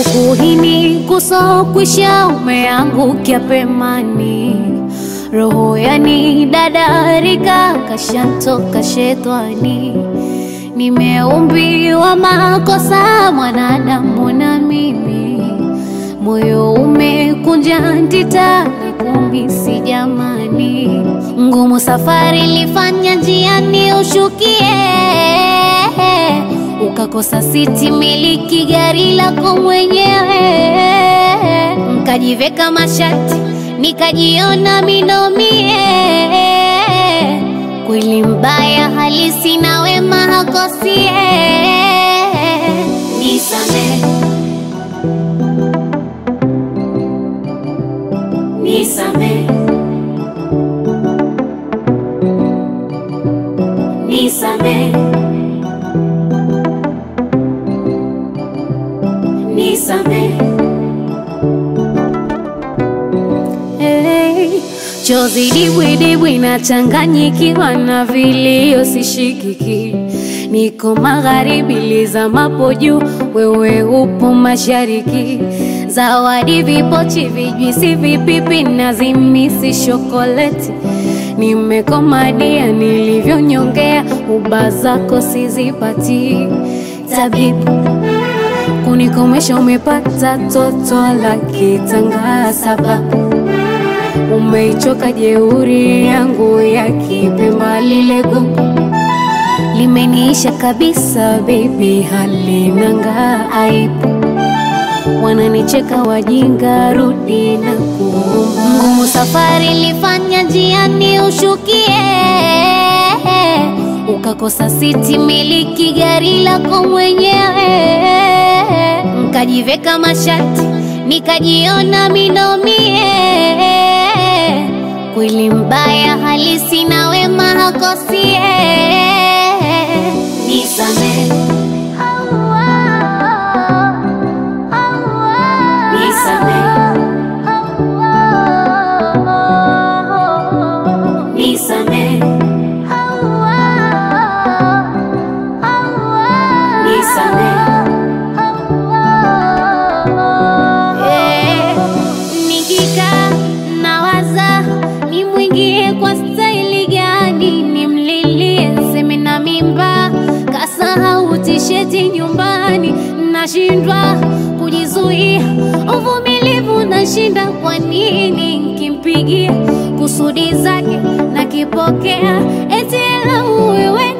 ukuhini kusokwisha umeangukia pemani roho yani dadarika kashantoka shetani nimeumbiwa makosa mwanadamu na mimi moyo umekunja ndita na kumisi jamani ngumu safari lifanya njiani ushukie ukakosa siti miliki gari lako mwenyewe nkajiveka mashati nikajiona minomie kweli mbaya halisi na wema hakosie nisame nisame nisame nisame hey. Chozi dibwidibwi nachanganyikiwa na vilio sishikiki, niko magharibi lizamapo juu, wewe upo mashariki. Zawadi vipochi, vijwisi, vipipi na zimisi shokoleti, nimekomadia nilivyonyongea, uba zako sizipati. Tabibu kunikomesha, umepata toto la kitanga sababu umeichoka jeuri yangu ya kipemba, lile gugu limeniisha kabisa, baby, halinanga aibu. Wananicheka wajinga, rudi na kuomba. Ngumu safari lifanya njiani ushukie, ukakosa siti miliki gari lako mwenyewe, nkajiveka mashati nikajiona minomie kweli mbaya halisi na wema hakosie nisame nisame nisame nisame Eh, nikikaa nawaza nimwingie kwa staili gani, nimlilie seme na mimba, kasahau tisheti nyumbani, nashindwa kujizuia, uvumilivu nashinda. Kwa nini nkimpigia kusudi zake nakipokea, eti ela wewe